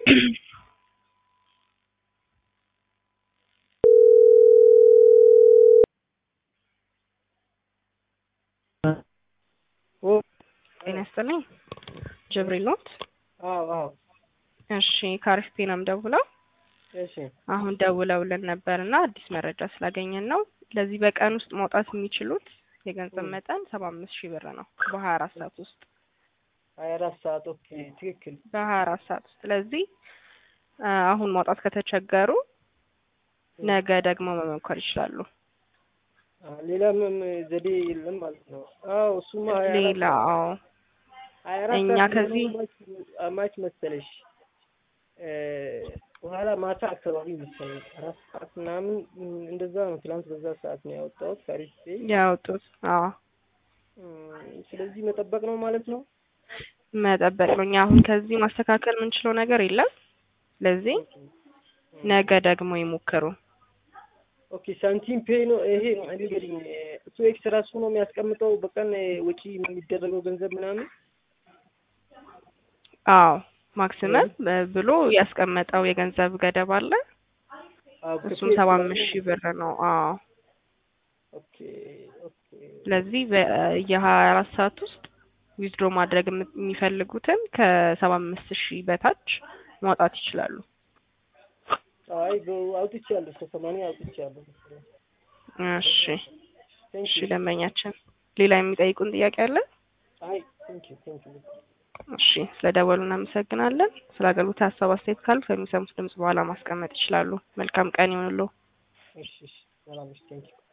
ጤና ይስጥልኝ ጅብሪል ኖት? አዎ አዎ እሺ ከአሪፍ ነው የምደውለው። እሺ አሁን ደውለውልን ነበር እና አዲስ መረጃ ስላገኘን ነው። ለዚህ በቀን ውስጥ ማውጣት የሚችሉት የገንዘብ መጠን ሰባ አምስት ሺህ ብር ነው በሀያ አራት ሰዓት ውስጥ ሀያ አራት ሰዓት ኦኬ ትክክል በሀያ አራት ሰዓት ውስጥ ስለዚህ አሁን ማውጣት ከተቸገሩ ነገ ደግሞ መሞከር ይችላሉ። ሌላ ምንም ዘዴ የለም ማለት ነው። አዎ እሱማ ሀያ አራት ሌላ አዎ ሀያ አራት እኛ ሰዓት ከዚህ ደግሞ ማች መሰለሽ በኋላ ማታ አካባቢ መሰለኝ አራት ሰዓት ምናምን እንደዛ ነው። ትናንት በዛ ሰዓት ነው ያወጣሁት ከአሪፍ ፔይ። ያወጡት አዎ ስለዚህ መጠበቅ ነው ማለት ነው። መጠበቅ ነው። እኛ አሁን ከዚህ ማስተካከል የምንችለው ነገር የለም። ስለዚህ ነገ ደግሞ ይሞክሩ። ኦኬ ሳንቲም ፔይ ነው ይሄ እንግዲህ እሱ ኤክስ ራሱ ነው የሚያስቀምጠው በቀን ወጪ የሚደረገው ገንዘብ ምናምን አዎ ማክሲመም ብሎ ያስቀመጠው የገንዘብ ገደብ አለ። አዎ እሱም ሰባ አምስት ሺህ ብር ነው። አዎ ኦኬ ኦኬ ስለዚህ በየሀያ አራት ሰዓት ውስጥ ዊዝድሮ ማድረግ የም- የሚፈልጉትን ከሰባ አምስት ሺህ በታች ማውጣት ይችላሉ። አይ በ- አውጥቻለሁ እስከ ሰማንያ አውጥቻለሁ። እሺ ቴንክ እሺ ዩ ደንበኛችን ሌላ የሚጠይቁን ጥያቄ አለ? አይ ቴንክ ዩ ቴንክ ዩ እሺ ስለደወሉ እናመሰግናለን። ስለ አገልግሎት ሀሳብ አስተያየት ካሉ ከሚሰሙት ድምጽ በኋላ ማስቀመጥ ይችላሉ። መልካም ቀን ይሁንልዎ። እሺ እሺ ሰላም እሺ ቴንክ ዩ